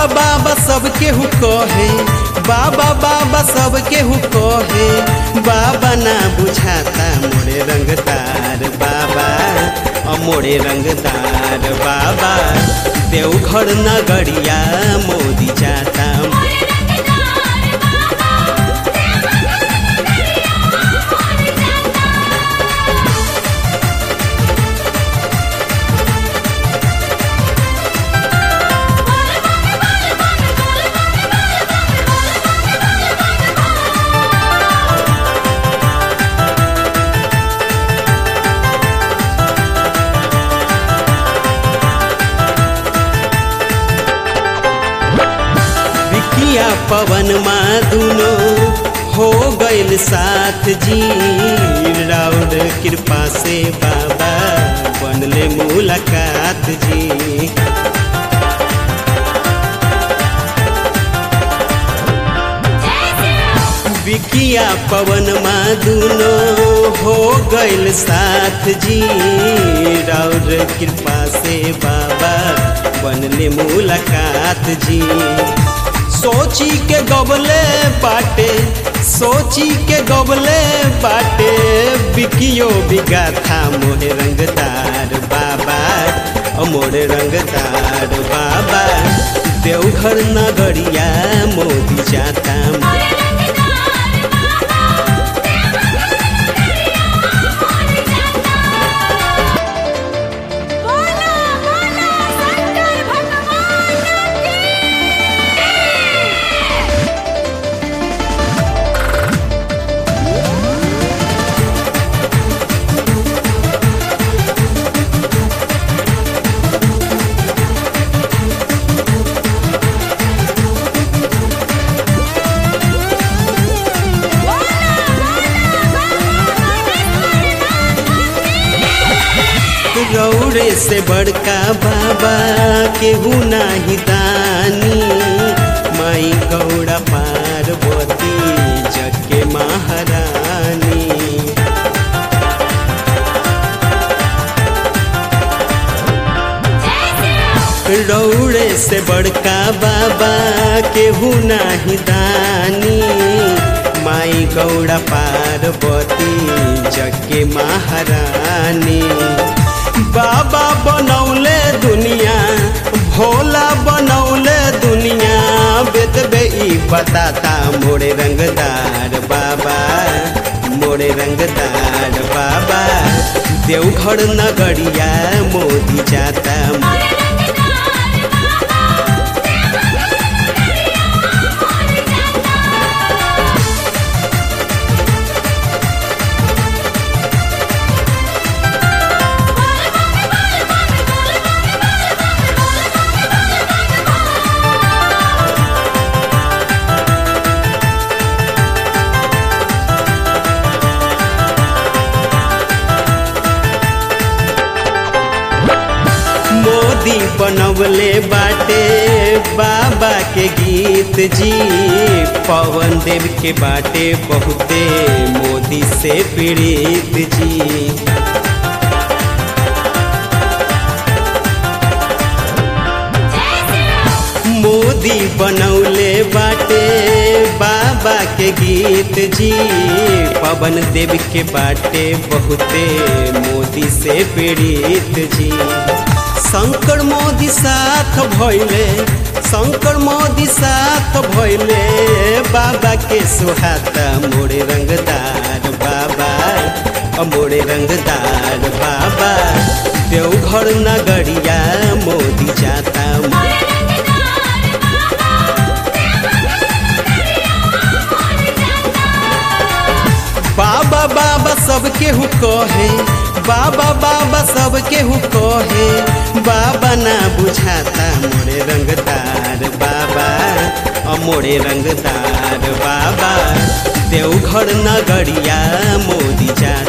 बाबा सब केहू कहे बाबा बाबा सब केहू कहे बाबा ना बुझाता मोरे रंगदार बाबा अ मोरे रंगदार बाबा देवघर नगरिया मोदी जाता विकिया पवन मा दुनो हो गइल साथ जी राउर कृपा से बाबा बनले मुलाकात जी विकिया पवन मा दुनो हो गइल साथ जी राउर कृपा से बाबा बनले मुलाकात जी सोची के गबले बाटे सोची के गबले बाटे बिकियो बिगा था मोहे रंगदार बाबा ओ मोरे रंगदार बाबा देवघर नगरिया मोदी जाता बोला बोला शंकर भगवान की रौरे से बड़का बाबा केहू नाही दानी माई गौड़ा पार्वती जग के महारानी रौड़े से बड़का बाबा केहू नाही दानी माई गौड़ा पार्वती जग के महारानी बाबा बनौले दुनिया भोला बनौले दुनिया बेतबे ई बताता मोरे रंगदार बाबा मोरे रंगदार बाबा देवघर नगरिया मोदी जाता मोदी बनवले बाटे बाबा के गीत जी पवन देव के बाटे बहुते मोदी से पीड़ित जी मोदी बनौले बाटे बाबा के गीत जी पवन देव के बाटे बहुते मोदी से पीड़ित जी शंकर मोदी साथ भैले शंकर मोदी साथ भैले बाबा के सुहाता मोरे रंगदार बाबा अ मोरे रंगदार बाबा देवघर नगरिया मोदी जाता बाबा बाबा सब केहू कहे बाबा बाबा सब केहू कहे बाबा ना बुझाता मोरे रंगदार बाबा अ मोरे रंगदार बाबा देवघर नगरिया मोदी जाता